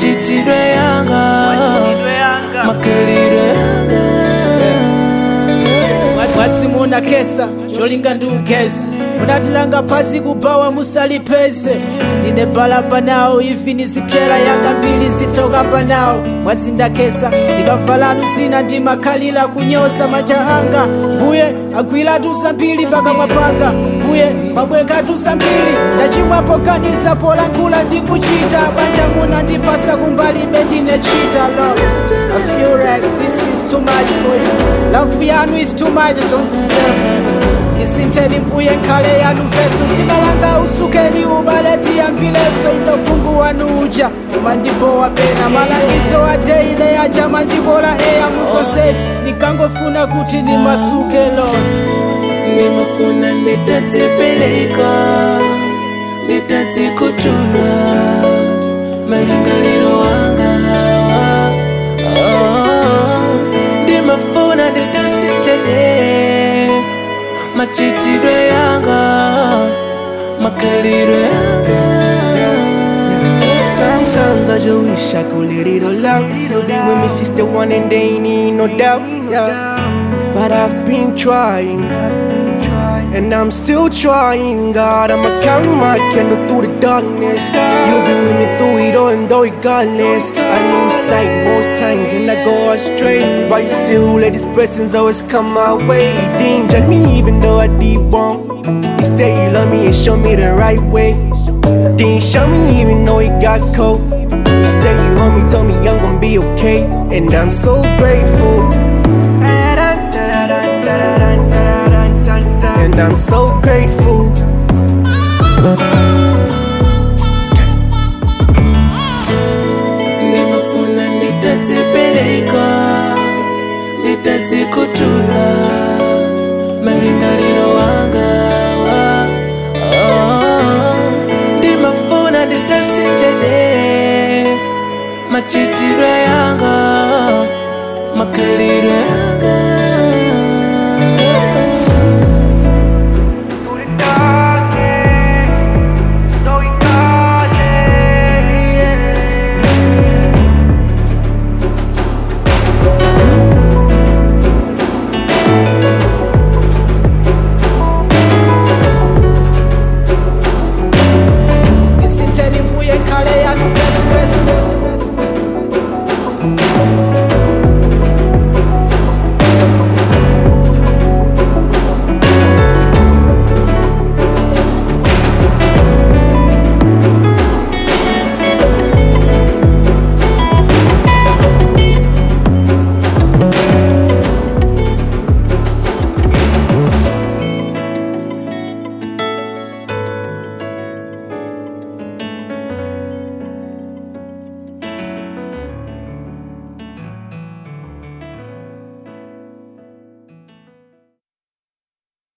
machitidwe yanga makalidwe yanga mwasi muna kesa cholinga ndi ugezi munatilanga phasi kubawa musalipeze ndine balaba nawo ivi nizipyera yanga mbili zitoka panawo mwasi ndakesa ndikavalanu zina ndimakhalira kunyoza manja anga mbuye agwiratu zambiri mpaka mwapanga mbuye pabwekatu zambiri ndachimwapo kanisa polankhula ndikuchita banja muna ndipasa kumbalibe ndine chita love I feel like this is too much for you love yanu is too much I don't deserve you ndisintheni mbuye nkhale yanu veso ndimalanga usukeni ubaleti yambileso inophungu wanu uja umandibowa pena malangizo adeile aja mandibola eya musosesi nikangofuna kuti ndimasuke lona ndimafuna nditadzipeleka nditadzikutula malingaliro wanga oh, ndimafuna nditasitene machitidwe yanga makalidwe yanga Sometimes I just wish I could let it all out. Be with me, sister, one and they ain't need no doubt. Yeah. But I've been trying, and I'm still trying. God, I'ma carry my candle through the darkness. You've been with me through it all, and though regardless, I lose sight most times and I go astray. But you still let these blessings always come my way. Didn't judge me even though I did wrong. You say you love me and show me the right way. Didn't show me even though it got cold. You stay, you hold me, told me I'm gonna be okay, and I'm so grateful. And I'm so grateful. ndimafuna nditadzipeleka nditadzikutula malingaliro wanga wa, oh, ndimafuna nditasitene machitidwe yanga makalidwe